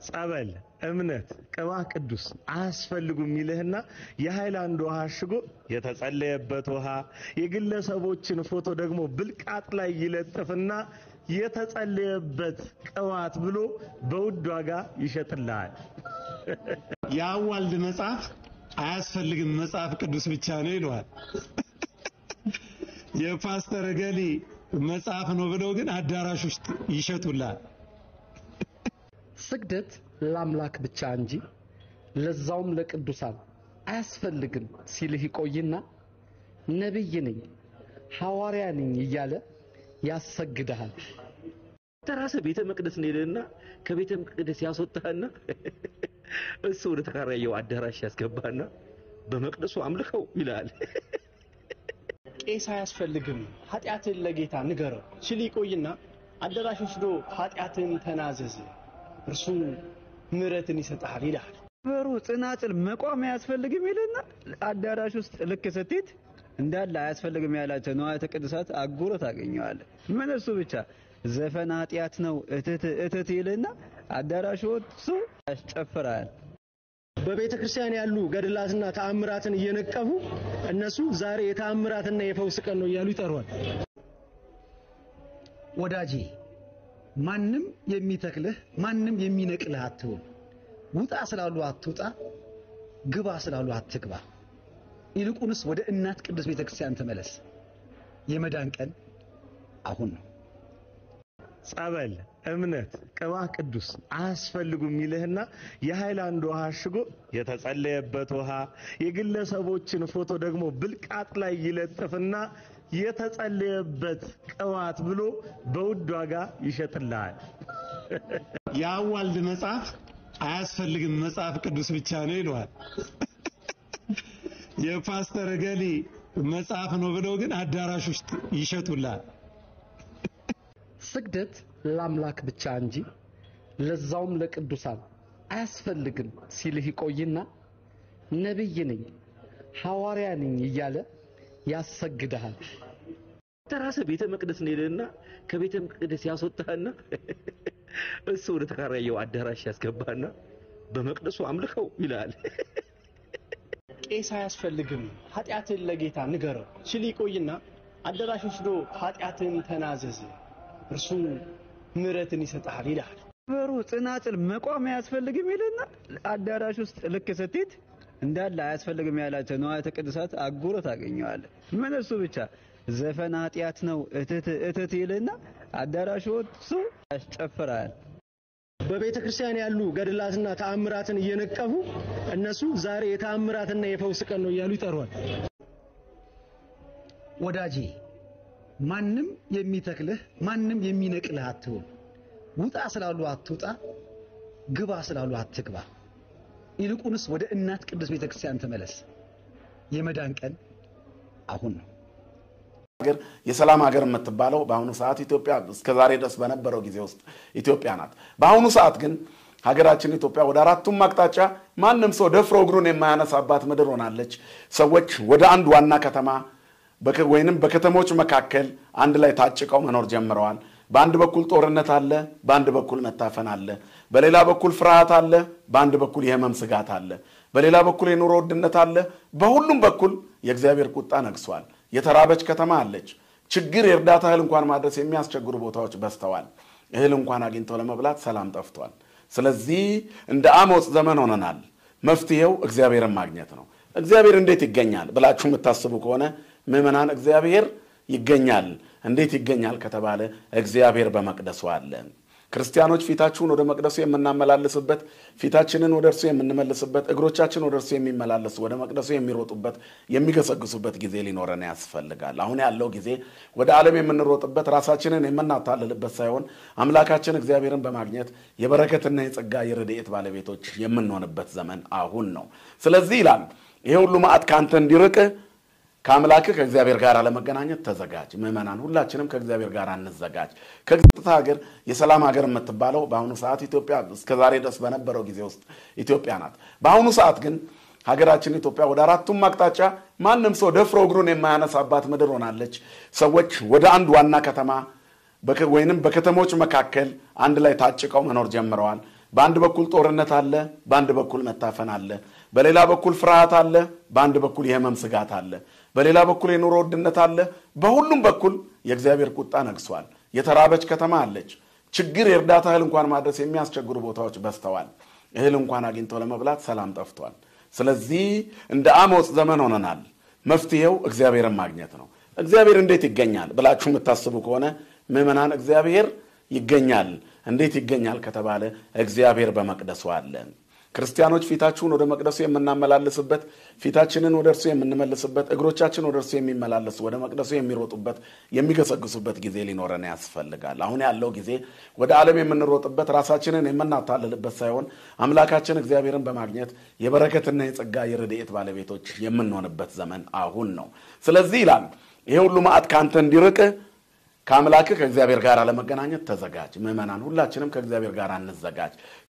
ጸበል፣ እምነት፣ ቅባ ቅዱስ አያስፈልጉም ይልህና የሃይላንድ ውሃ አሽጎ የተጸለየበት ውሃ የግለሰቦችን ፎቶ ደግሞ ብልቃጥ ላይ ይለጥፍና የተጸለየበት ቅባት ብሎ በውድ ዋጋ ይሸጥልሃል። የአዋልድ መጽሐፍ አያስፈልግም መጽሐፍ ቅዱስ ብቻ ነው ይለዋል። የፓስተር ገሌ መጽሐፍ ነው ብለው ግን አዳራሽ ውስጥ ይሸጡላል። ስግደት ለአምላክ ብቻ እንጂ ለዛውም ለቅዱሳን አያስፈልግም ሲልህ ይቆይና ነቢይ ነኝ ሐዋርያ ነኝ እያለ ያሰግድሃል። ተራሰ ቤተ መቅደስ እንሄድና ከቤተ መቅደስ ያስወጣህና እሱ ወደ ተከራየው አዳራሽ ያስገባና በመቅደሱ አምልከው ይላል። ቄስ አያስፈልግም ኃጢአትን ለጌታ ንገረው ሲል ይቆይና አዳራሽ ወስዶ ኃጢአትን ተናዘዝ እርሱ ምሕረትን ይሰጥሃል ይልሃል። በሩ ጽናጽል መቋም አያስፈልግም ይልና አዳራሽ ውስጥ ልክ ስትሄድ እንዳለ አያስፈልግም ያላቸው ንዋያተ ቅድሳት አጉሮ ታገኘዋለህ። ምን እሱ ብቻ ዘፈን ኃጢአት ነው እትት እትት ይልና አዳራሽ ወጥቶ ያስጨፍራል። በቤተ ክርስቲያን ያሉ ገድላትና ተአምራትን እየነቀፉ እነሱ ዛሬ የተአምራትና የፈውስ ቀን ነው እያሉ ይጠሯል። ወዳጄ ማንም የሚተክልህ ማንም የሚነቅልህ አትሁን። ውጣ ስላሉ አትውጣ፣ ግባ ስላሉ አትግባ። ይልቁንስ ወደ እናት ቅዱስ ቤተ ክርስቲያን ተመለስ። የመዳን ቀን አሁን ነው። ጸበል፣ እምነት፣ ቅባ ቅዱስ አያስፈልጉም ይልህና የሃይላንድ ውሃ አሽጎ የተጸለየበት ውሃ የግለሰቦችን ፎቶ ደግሞ ብልቃጥ ላይ ይለጥፍና የተጸለየበት ቅባት ብሎ በውድ ዋጋ ይሸጥልሃል። የአዋልድ መጽሐፍ አያስፈልግም መጽሐፍ ቅዱስ ብቻ ነው ይለዋል። የፓስተር ገሌ መጽሐፍ ነው ብለው ግን አዳራሽ ውስጥ ይሸጡላል። ስግደት ለአምላክ ብቻ እንጂ ለዛውም ለቅዱሳን አያስፈልግም ሲልህ ይቆይና ነቢይ ነኝ ሐዋርያ ነኝ እያለ ያሰግድሃል። ተራሰ ቤተ መቅደስ እንሄድና ከቤተ መቅደስ ያስወጣህና እሱ ወደ ተከራየው አዳራሽ ያስገባና በመቅደሱ አምልከው ይላል። ቄስ አያስፈልግም ኃጢአትን ለጌታ ንገረው ሲል ይቆይና አዳራሽ ወስዶ ኃጢአትን ተናዘዝ እርሱ ምሕረትን ይሰጥሃል ይልሃል። በሩ ጽናጽል መቋም አያስፈልግም ይልና አዳራሽ ውስጥ ልክ ስትሄድ እንዳለ አያስፈልግም ያላቸው ንዋያተ ቅድሳት አጉሮ ታገኘዋለህ። ምን እሱ ብቻ ዘፈን ኃጢአት ነው እትት እትት ይልና አዳራሽ ወጥቶ ያስጨፍራል። በቤተ ክርስቲያን ያሉ ገድላትና ተአምራትን እየነቀፉ እነሱ ዛሬ የተአምራትና የፈውስ ቀን ነው እያሉ ይጠሯል። ወዳጄ ማንም የሚተክልህ ማንም የሚነቅልህ አትሁን። ውጣ ስላሉ አትውጣ፣ ግባ ስላሉ አትግባ። ይልቁንስ ወደ እናት ቅዱስ ቤተ ክርስቲያን ተመለስ። የመዳን ቀን አሁን ነው። ሀገር የሰላም ሀገር የምትባለው በአሁኑ ሰዓት ኢትዮጵያ እስከ ዛሬ ድረስ በነበረው ጊዜ ውስጥ ኢትዮጵያ ናት። በአሁኑ ሰዓት ግን ሀገራችን ኢትዮጵያ ወደ አራቱም አቅጣጫ ማንም ሰው ደፍሮ እግሩን የማያነሳባት ምድር ሆናለች። ሰዎች ወደ አንድ ዋና ከተማ በከ- ወይንም በከተሞች መካከል አንድ ላይ ታጭቀው መኖር ጀምረዋል። በአንድ በኩል ጦርነት አለ፣ በአንድ በኩል መታፈን አለ፣ በሌላ በኩል ፍርሃት አለ፣ በአንድ በኩል የህመም ስጋት አለ፣ በሌላ በኩል የኑሮ ውድነት አለ። በሁሉም በኩል የእግዚአብሔር ቁጣ ነግሷል። የተራበች ከተማ አለች። ችግር የእርዳታ እህል እንኳን ማድረስ የሚያስቸግሩ ቦታዎች በዝተዋል። እህል እንኳን አግኝተው ለመብላት ሰላም ጠፍቷል። ስለዚህ እንደ አሞጽ ዘመን ሆነናል። መፍትሄው እግዚአብሔርን ማግኘት ነው። እግዚአብሔር እንዴት ይገኛል ብላችሁ የምታስቡ ከሆነ ምዕመናን፣ እግዚአብሔር ይገኛል። እንዴት ይገኛል ከተባለ እግዚአብሔር በመቅደሱ አለ። ክርስቲያኖች ፊታችሁን ወደ መቅደሱ የምናመላልስበት፣ ፊታችንን ወደ እርሱ የምንመልስበት፣ እግሮቻችን ወደ እርሱ የሚመላለሱ ወደ መቅደሱ የሚሮጡበት የሚገሰግሱበት ጊዜ ሊኖረን ያስፈልጋል። አሁን ያለው ጊዜ ወደ ዓለም የምንሮጥበት ራሳችንን የምናታልልበት ሳይሆን አምላካችን እግዚአብሔርን በማግኘት የበረከትና የጸጋ የረድኤት ባለቤቶች የምንሆንበት ዘመን አሁን ነው። ስለዚህ ይላል ይሄ ሁሉ መዓት ከአንተ እንዲርቅህ ከአምላክህ ከእግዚአብሔር ጋር ለመገናኘት ተዘጋጅ። ምዕመናን ሁላችንም ከእግዚአብሔር ጋር እንዘጋጅ። ከግጥታ ሀገር የሰላም ሀገር የምትባለው በአሁኑ ሰዓት ኢትዮጵያ እስከ ዛሬ ድረስ በነበረው ጊዜ ውስጥ ኢትዮጵያ ናት። በአሁኑ ሰዓት ግን ሀገራችን ኢትዮጵያ ወደ አራቱም አቅጣጫ ማንም ሰው ደፍሮ እግሩን የማያነሳባት ምድር ሆናለች። ሰዎች ወደ አንድ ዋና ከተማ በከ- ወይንም በከተሞች መካከል አንድ ላይ ታጭቀው መኖር ጀምረዋል። በአንድ በኩል ጦርነት አለ፣ በአንድ በኩል መታፈን አለ፣ በሌላ በኩል ፍርሃት አለ፣ በአንድ በኩል የህመም ስጋት አለ፣ በሌላ በኩል የኑሮ ውድነት አለ። በሁሉም በኩል የእግዚአብሔር ቁጣ ነግሷል። የተራበች ከተማ አለች። ችግር የእርዳታ እህል እንኳን ማድረስ የሚያስቸግሩ ቦታዎች በዝተዋል። እህል እንኳን አግኝተው ለመብላት ሰላም ጠፍቷል። ስለዚህ እንደ አሞጽ ዘመን ሆነናል። መፍትሄው እግዚአብሔርን ማግኘት ነው። እግዚአብሔር እንዴት ይገኛል ብላችሁ የምታስቡ ከሆነ ምዕመናን፣ እግዚአብሔር ይገኛል። እንዴት ይገኛል ከተባለ እግዚአብሔር በመቅደሱ አለ። ክርስቲያኖች ፊታችሁን ወደ መቅደሱ የምናመላልስበት፣ ፊታችንን ወደ እርሱ የምንመልስበት፣ እግሮቻችን ወደ እርሱ የሚመላለሱ ወደ መቅደሱ የሚሮጡበት የሚገሰግሱበት ጊዜ ሊኖረን ያስፈልጋል። አሁን ያለው ጊዜ ወደ ዓለም የምንሮጥበት ራሳችንን የምናታልልበት ሳይሆን አምላካችን እግዚአብሔርን በማግኘት የበረከትና የጸጋ የረድኤት ባለቤቶች የምንሆንበት ዘመን አሁን ነው። ስለዚህ ይላል ይሄ ሁሉ መዓት ከአንተ እንዲርቅ ከአምላክህ ከእግዚአብሔር ጋር ለመገናኘት ተዘጋጅ። ምዕመናን ሁላችንም ከእግዚአብሔር ጋር እንዘጋጅ።